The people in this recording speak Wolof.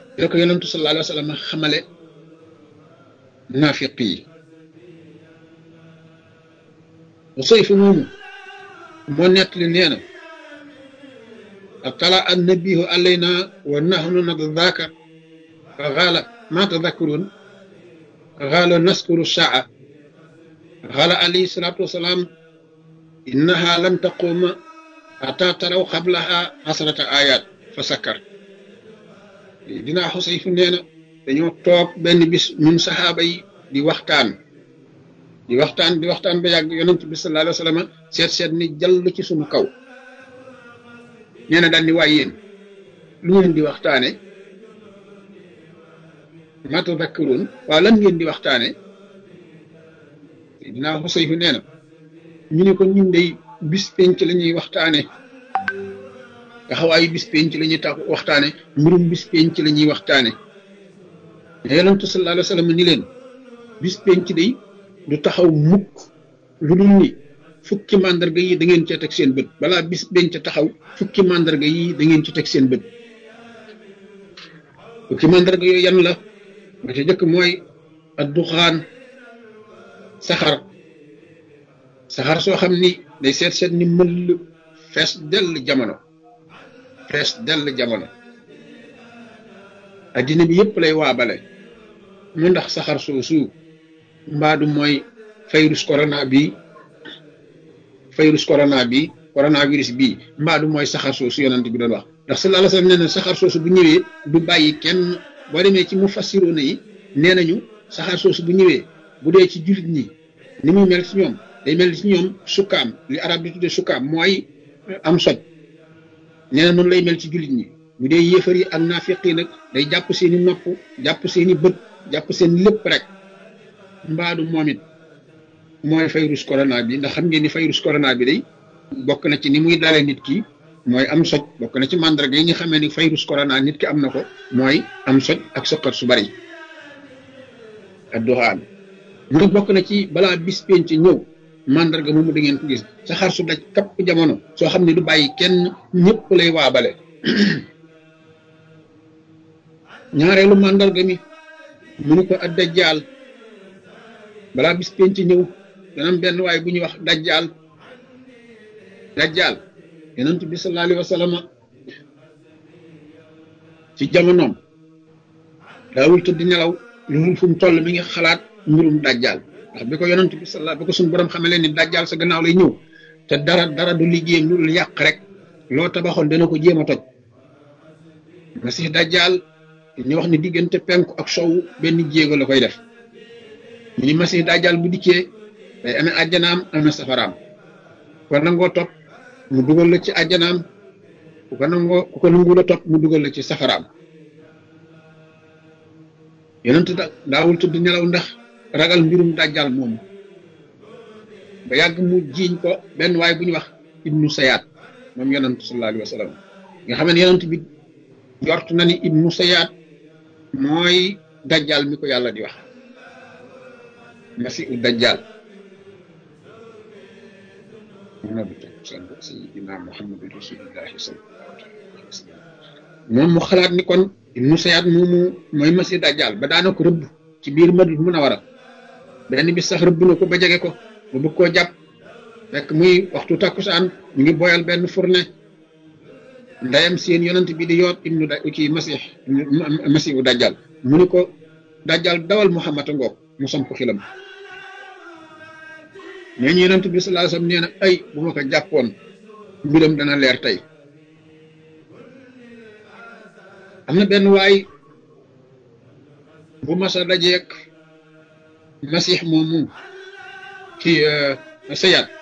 la ko yonentu sallallahu alayhi wa sallam xamale naafiq yi Usayf moomu moo nettali nee na atala annabihu alayna wa nahnu nadaka fa xaala ma tadakkurun xaala naskuru saa xaala alayhi salatu wasalaam innaha lan taquma ata taraw xablaha asrata ayat fa sakkar dinaa Xusayf nee na dañoo toog benn bis ñun saxaaba yi di waxtaan di waxtaan di waxtaan ba yàgg yonent bi sallallahu alayhi wa sallam seet seet ni jàll ci suñu kaw nee na daal ni waay yéen lu ngeen di waxtaane ma tadakkaruun waaw lan ngeen di waxtaane dinaa Xusayf nee na ñu ne ko ñun day bis penc la ñuy waxtaane taxawaayu bis penc la ñuy tax waxtaane mbirum bis penc la ñuy waxtaane yonent sallallahu alayhi wa sallam ni leen bis penc day du taxaw mukk lu dul ni fukki màndarga yi da ngeen ci teg seen bët balaa bis penc taxaw fukki màndarga yi da ngeen ci teg seen bët fukki màndarga yooyu yan la ba ca jëkk mooy adduxaan saxar saxar soo xam ni day seet seet ni mëll fees dell jamono fees dell jamono addina bi yëpp lay waabale mu ndax saxar soosu mbaadu mooy virus corona bi virus corona bi coronavirus bi mbaadu mooy saxar soosu yonent bi doon wax ndax sallallahu alayhi wasallam nee na saxar soosu bu ñëwee du bàyyi kenn boo demee ci mu fassiroona yi nee nañu saxar soosu bu ñëwee bu dee ci jullit ñi ni muy mel ci ñoom day mel ci ñoom sukkaam li arab di tudde sukkaam mooy am soj nee na noonu lay mel ci jullit ñi bu dee yéefar yi ak naafiq yi nag day jàpp seeni nopp jàpp seeni bët jàpp seen lépp rek mbaadu moom it mooy virus corona bi ndax xam ngeen ni virus corona bi day bokk na ci ni muy dalee nit ki mooy am soj bokk na ci mandarga yi nga xamee ni virus corona nit ki am na ko mooy am soj ak sëqat su bari ak doxaan mu ne bokk na ci balaa bis penc ñëw mandarga moomu da ngeen ko gis saxaar su daj kapp jamono soo xam ne du bàyyi kenn ñëpp lay waabale ñaareelu mandarga mi mu ne ko ak dajjaal balaa bis penc ñëw dana am benn waay bu ñuy wax dajjaal dajjaal yonent bi sallallahu alayhi wa sallam ci jamonoom daawul tëdd nelaw lu mu fu mu toll mi ngi xalaat mbirum dajjaal ndax bi ko yonent bi sallallahu bi ko suñu borom xamee leen ni dajjaal sa gannaaw lay ñëw te dara dara du liggéeyam lu dul yàq rek loo tabaxoon dana ko jéem a toj masih dajjaal ñu wax ni diggante penku ak sow benn jéego la koy def ñu ni masih dajjaal bu dikkee day amee àjjanaam amee safaraam ko nangoo topp mu dugal la ci àjjanaam ku ko nangoo ku ko nangu la topp mu dugal la ci safaraam yonent da daawul tudd nelaw ndax ragal mbirum dajjal moomu ba yàgg mu jiiñ ko benn waay bu ñu wax ibnu sayaat moom yonent sallallahu alayhi wa sallam nga xam ne yonent bi jort na ni ibnu sayaat mooy dajjal mi ko yàlla di wax masiu dajjal sayyidina muhammadin rasulillahi sallallahu alayhi wa sallam moom mu xalaat ni kon ibnu sayaat moomu mooy masi dajjal ba daana ko rëbb ci biir madina munawara benn bis sax rëbb na ko ba jege ko ba bëgg koo jàpp fekk muy waxtu takkusaan ñu ngi boyal benn fourne ndeyam seen yonent bi di yoot ibnu da kii masih masihu dajjal mu ni ko dajjal dawal muhammad a ngoog mu samp xilam nee ñu yonent bi sallallahu alayhi wasallam nee na ay bu ma ko jàppoon mbiram dana leer tey am na benn waay bu masa dajeek masix moomu ci sayat